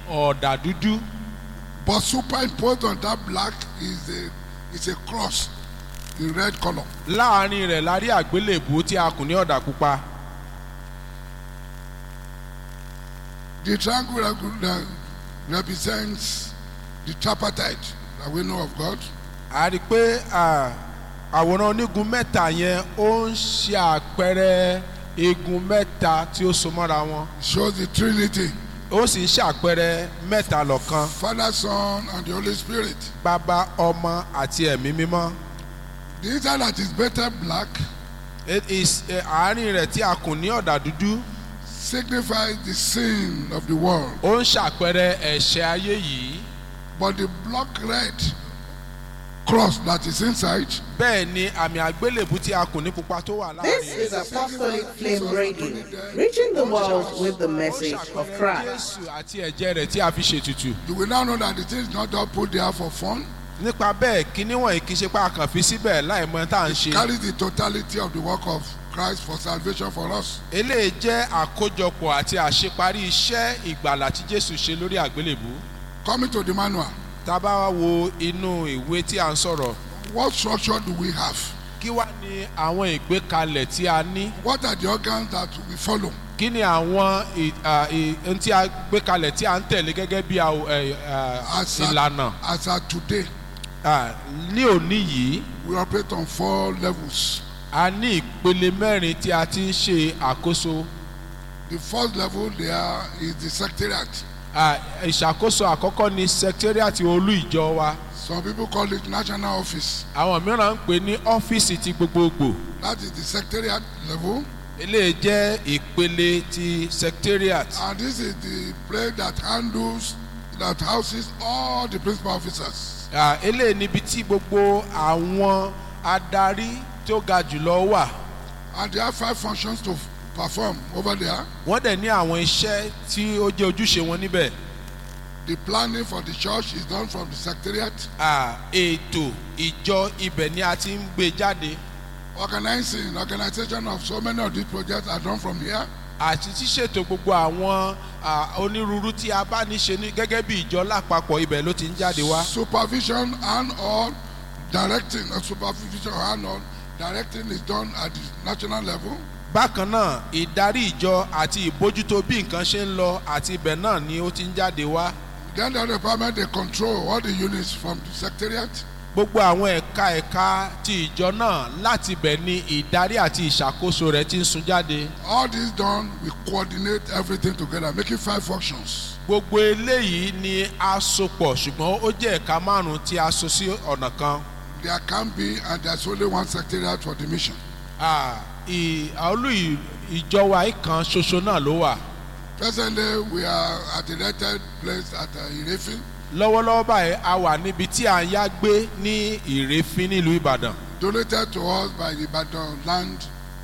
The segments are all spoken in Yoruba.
ọ̀dà dúdú But superimposed on that black is a is a cross in red color. láàrin rẹ̀ la rí àgbélébùú tí a kùn ní ọ̀dà pupa The triangle reg- uh, represents the tripartite that we know of God. a rí i pé à, àwòrán onígun mẹ́ta yẹn ó ń ṣe àpẹẹrẹ igun mẹ́ta tí ó so mọ́ra wọn It shows the Trinity, ó sì ń ṣàpẹẹrẹ mẹ́ta lọ́kan Father, Son, and the Holy Spirit. bàbá ọmọ àti ẹ̀mí mímọ́ The inside that is better black It is, eh, àárín rẹ̀ tí a kùn ní ọ̀dà dúdú signifies the sin of the world. ó ń ṣàpẹẹrẹ ẹ̀ṣẹ̀ ayé yìí But the block red cross that is inside bẹ́ẹ̀ ni àmì àgbélébùú tí a kùn ní pupa tó wà láàrin This is Apostolic Flame Radio, reaching the world with the message of Christ. Jésù àti ẹ̀jẹ̀ rẹ̀ tí a fi ṣètùtù. you will now know that the thing is not just put there for fun. nípa bẹ́ẹ̀ kíní wọ̀nyí kì í ṣe pé a kàn fi síbẹ̀ láì mọ tá à ń ṣe. Carries the totality of the work of Christ for salvation for us. eléyìí jẹ́ àkójọpọ̀ àti àṣeparí iṣẹ́ ìgbàlà tí Jésù ṣe lórí àgbélébùú. Coming to the manual, tá a bá wá wo inú ìwé tí a ń sọ̀rọ̀ what structure do we have? kí wá ní àwọn ìgbékalẹ̀ tí a ní What are the organs that we follow? kí ni àwọn ì- à, ì- ohun tí a gbé kalẹ̀ tí a ń tẹ̀lé gẹ́gẹ́ bí àw- ẹ̀, à, As at, ìlànà as at today, À, ní òní yìí we operate on four levels. a ní ìpele mẹ́rin tí a ti ń ṣe àkóso The first level there is the secretariat. À, ìṣàkóso àkọ́kọ́ ni secretariat olú ìjọ wa Some people call it national office. àwọn mìíràn ń pè ní ọ́fíìsì ti gbogbogbò That is the secretariat level. eléyìí jẹ́ ìpele ti secretariat And this is the place that handles, that houses all the principal officers. À, eléyìí níbi tí gbogbo àwọn adarí tó ga jùlọ wà And they have five functions to perform over there. wọ́n dẹ̀ ní àwọn iṣẹ́ tí ó jẹ́ ojúṣe wọn níbẹ̀ The planning for the church is done from the secretariat. À, ètò ìjọ ibẹ̀ ni a ti ń gbé jáde Organizing, organization of so many of these projects are done from here. àti ṣíṣètò gbogbo àwọn à, onírúurú tí a bá ní ṣe ní gẹ́gẹ́ bí ìjọ lápapọ̀ ibẹ̀ ló ti ń jáde wá. Supervision and all directing, uh, supervision and all directing is done at the national level. bákan náà ìdarí ìjọ àti ìbójútó bí nǹkan ṣe ń lọ àti ibẹ̀ náà ni ó ti ń jáde wá. Then the department they control all the units from the secretariat. gbogbo àwọn ẹ̀ka ẹ̀ka ti ìjọ náà láti ibẹ̀ ni ìdarí àti ìṣàkóso rẹ̀ ti ń sun jáde. All this done, we coordinate everything together, making five functions. gbogbo eléyìí ni a so pọ̀ ṣùgbọ́n ó jẹ́ ẹ̀ka márùn-ún tí a so sí ọ̀nà kan. There can be, and there's only one secretariat for the mission. Ah, ì- olú ì- ìjọ wa yìí kan ṣoṣo náà ló wà. Presently, we are at the rented place at uh, Irefi, lọ́wọ́lọ́wọ́ báyìí a wà níbi tí à ń yá gbé ní ìrèéfín nílùú ìbàdàn donated to us by the Ibadan land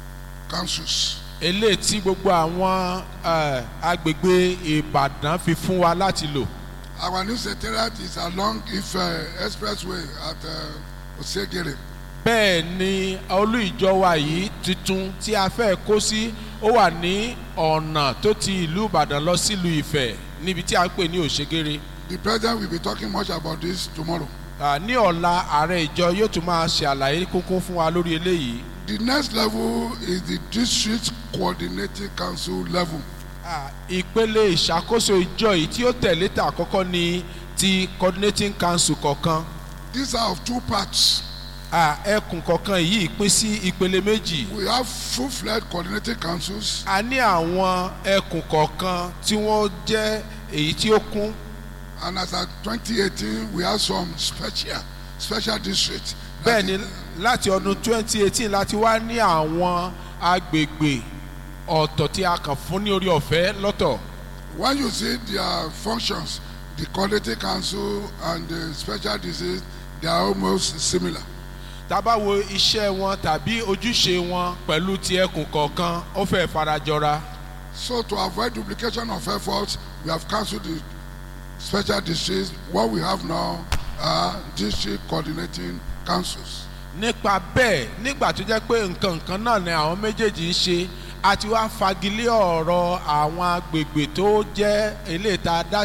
councils. eléyìí tí gbogbo àwọn eh, agbègbè ìbàdàn fi fún wa láti lò Our new secretariat is along Ife Expressway at uh, Osegere. bẹ́ẹ̀ ni olú ìjọ wa yìí tuntun tí a fẹ́ kó sí ó wà ní ọ̀nà tó ti ìlú ìbàdàn lọ sílùú ìfẹ́ níbi tí a ń pè ní òṣègèrè The president will be talking much about this tomorrow. Ah, ní ọ̀la ààrẹ ìjọ yóò tún máa ṣe àlàyé kúnkún fún wa lórí eléyìí The next level is the district coordinating council level. Ah, ìpele ìṣàkóso ìjọ yìí tí ó tẹ̀lé tà àkọ́kọ́ ni ti coordinating council kọ̀ọ̀kan These are of two parts. Ah, ẹkùn kọ̀ọ̀kan yìí pín sí ìpele méjì We have full-fledged coordinating councils a ní àwọn ẹkùn kọ̀ọ̀kan tí wọ́n jẹ́ èyí tí ó kún and as at 2018 we have some special special districts. bẹ́ẹ̀ That ni is- láti ọdún 2018 láti wá ní àwọn agbègbè ọ̀tọ̀ tí a kàn fún ní orí ọ̀fẹ́ lọ́tọ̀ When you see their functions, the coordinating council and the special districts, they are almost similar. tá a bá wo iṣẹ́ wọn tàbí ojúṣe wọn pẹ̀lú ti ẹkùn kọ̀ọ̀kan ó fẹ́ farajọra. So to avoid duplication of efforts, we have cancelled the special districts. What we have now are district coordinating councils. nípa bẹ́ẹ̀ nígbà tó jẹ́ pé nǹkan nǹkan náà ni àwọn méjèèjì ń ṣe a ti wá fagilé ọ̀rọ̀ àwọn agbègbè tó jẹ́ eléyìí tá a dá